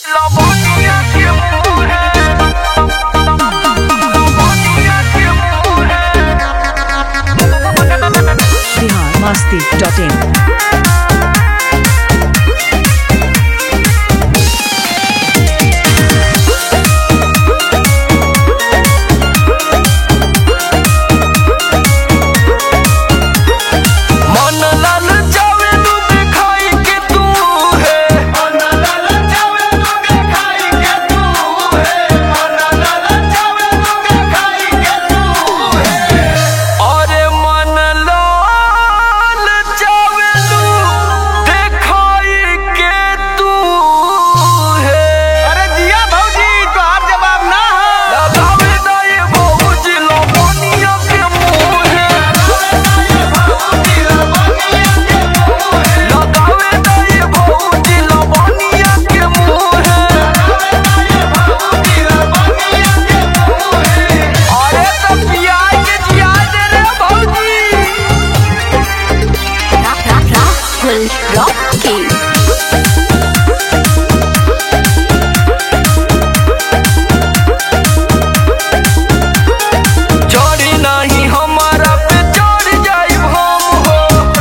Lavonia que mujer. Lavonia que mujer. Bihar Masti dot in मन लाल जावे तू दिखाई के तू है मन लाल जावे तू दिखाई के तू है मन लाल जावे तू दिखाई के तू है अरे मन लाल जावे तू दिखाई के तू है अरे जिया भौजी तोहार जवाब ना है लगावे ना ये भौजी लवनिया के मुँह है लगावे ना ये भौजी लवनिया के मुँह है अरे तो पियाज के जिया दे रे भौजी Rahul Rocky. चोरी नहीं हमारा पे चढ़ जाई हम हो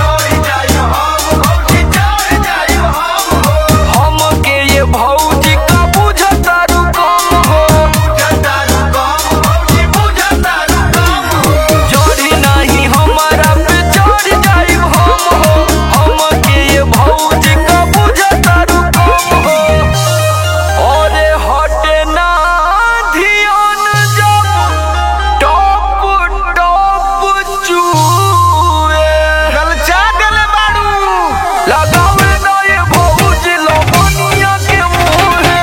हम के ये भौजी का बुझता रुकम हो चोरी नहीं हमारा पे चढ़ जाई हम हो हम के ये भौजी का बुझता रुकम हो अरे हटे ना ध्यान जब टॉप टॉप चूए गलचा गल बाड़ू लगावे ना ये भौजी लवनिया के मुँहे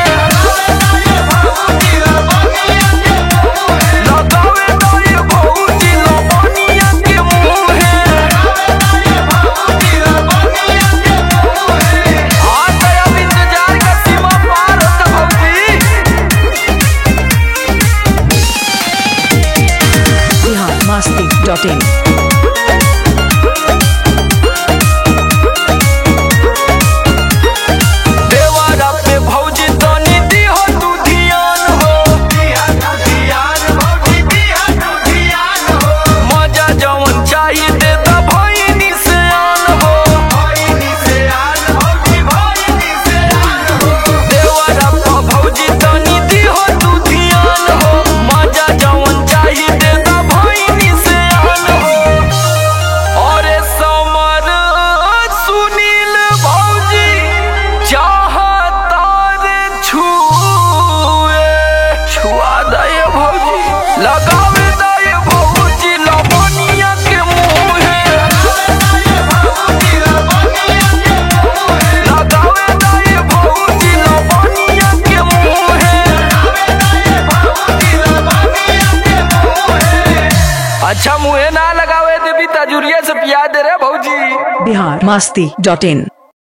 लगावे ना ये भौजी लवनिया के मुँहे हाँ तो अब इंतजार का सीमा पार होता भौजी बिहार मस्ती डॉट इन देवारा पे भौजी तनी दिहो तू ध्यान हो मजा जवन चाहिए दे दा भइनी से आन हो देवारा पे भौजी तनी दिहो तू ध्यान हो मजा जवन चाहिए दे दा भइनी से आन हो अरे समर सुनील भौजी चाहता रे छुए छुआ दे भौजी लगावे दे भौजी लवनिया के मुँहे लगावे दे भौजी लवनिया के मुँहे अच्छा मुँहे ना लगावे देवी तजुरिया से पिया दे रे भौजी बिहार मस्ती डॉट इन